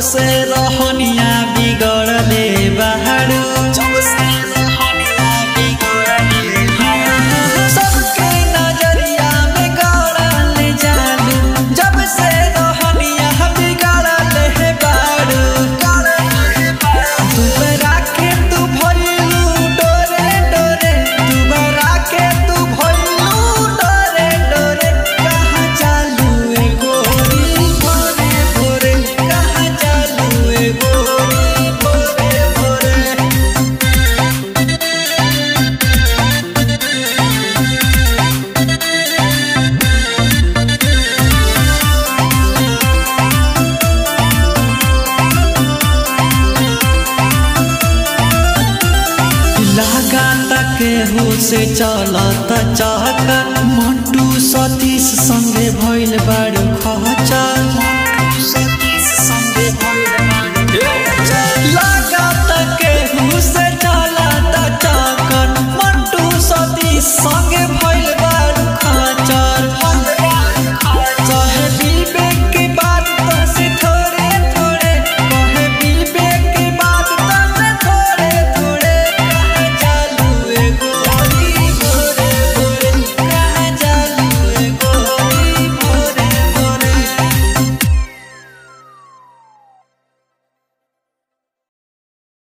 से रहनिया बिगड़ले बाहरू जब से रहनिया बिगड़ले बाहरू सबके नजरिया में गड़ल जालू जब से रहनिया बिगड़ले बारू दुबरा के तू भइलू डोरे डोरे दुबरा के तू भइलू डोरे डोरे कहाँ चालू ए गोरी भोरे भोरे कहाँ चालू ए गोरी भोरे भोरे लगाता केहू से चलत चहका मंटू सतीश संगे भइल बारू खचा